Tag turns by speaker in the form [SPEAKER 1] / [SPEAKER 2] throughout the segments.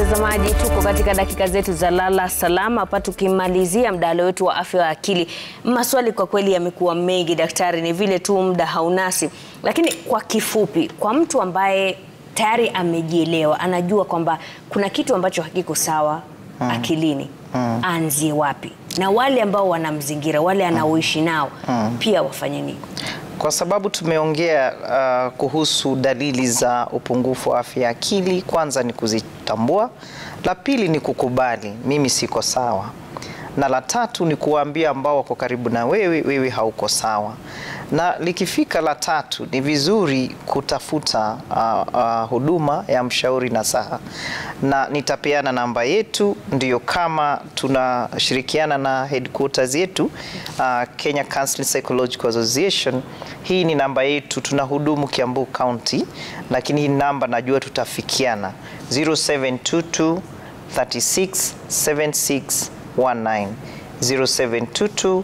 [SPEAKER 1] mtazamaji, tuko katika dakika zetu za lala salama hapa, tukimalizia mdahalo wetu wa afya ya akili. Maswali kwa kweli yamekuwa mengi daktari, ni vile tu muda haunasi, lakini kwa kifupi, kwa mtu ambaye tayari amejielewa, anajua kwamba kuna kitu ambacho hakiko sawa akilini, aanzie wapi? Na wale ambao wanamzingira, wale anaoishi nao pia wafanye nini?
[SPEAKER 2] Kwa sababu tumeongea uh, kuhusu dalili za upungufu wa afya ya akili, kwanza ni kuzitambua, la pili ni kukubali mimi siko sawa, na la tatu ni kuwaambia ambao wako karibu na wewe, wewe hauko sawa. Na likifika la tatu, ni vizuri kutafuta uh, uh, huduma ya mshauri nasaha, na nitapeana namba yetu, ndio kama tunashirikiana na headquarters yetu uh, Kenya Counseling Psychological Association. Hii ni namba yetu, tunahudumu Kiambu County, lakini hii namba najua tutafikiana 0722 36 76 19 0722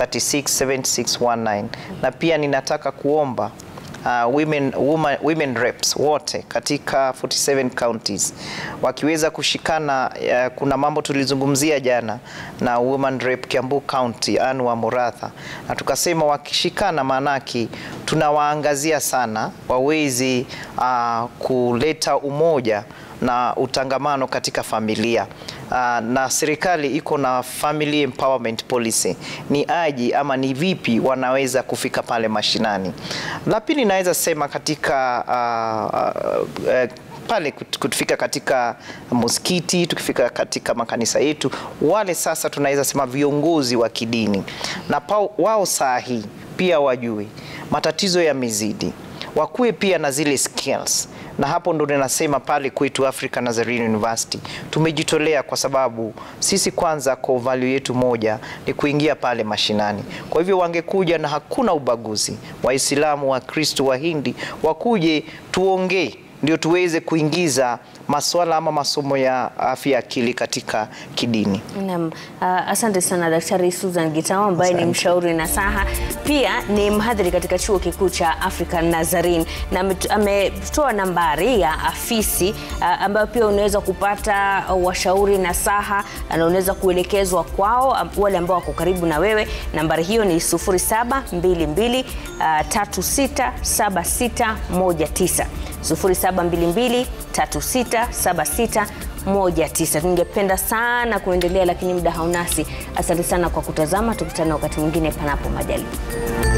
[SPEAKER 2] 367619 na pia ninataka kuomba uh, women, woman, women reps wote katika 47 counties wakiweza kushikana. Uh, kuna mambo tulizungumzia jana na woman rep Kiambu County Anne wa Muratha, na tukasema wakishikana, maanake tunawaangazia sana wawezi uh, kuleta umoja na utangamano katika familia. Uh, na serikali iko na family empowerment policy, ni aji ama ni vipi wanaweza kufika pale mashinani. La pili naweza sema katika uh, uh, uh, pale kutufika katika msikiti, tukifika katika makanisa yetu, wale sasa tunaweza sema viongozi wa kidini na pao, wao saa hii pia wajue matatizo yamezidi, wakuwe pia na zile skills na hapo ndo ninasema pale kwetu Africa Nazarene University tumejitolea, kwa sababu sisi kwanza core value yetu moja ni kuingia pale mashinani. Kwa hivyo wangekuja na hakuna ubaguzi, Waislamu, Wakristo, Wahindi wakuje tuongee ndio tuweze kuingiza masuala ama masomo ya afya ya akili katika kidini.
[SPEAKER 1] Naam, uh, asante sana Daktari Susan Gitao ambaye ni mshauri nasaha, pia ni mhadhiri katika chuo kikuu cha Africa Nazarene, na ametoa nambari ya afisi uh, ambayo pia unaweza kupata washauri nasaha na unaweza kuelekezwa kwao wale ambao wako karibu na wewe. Nambari hiyo ni 0722 uh, 367619 0722 367619. Ningependa sana kuendelea lakini muda haunasi. Asante sana kwa kutazama, tukutane wakati mwingine panapo majaliwa.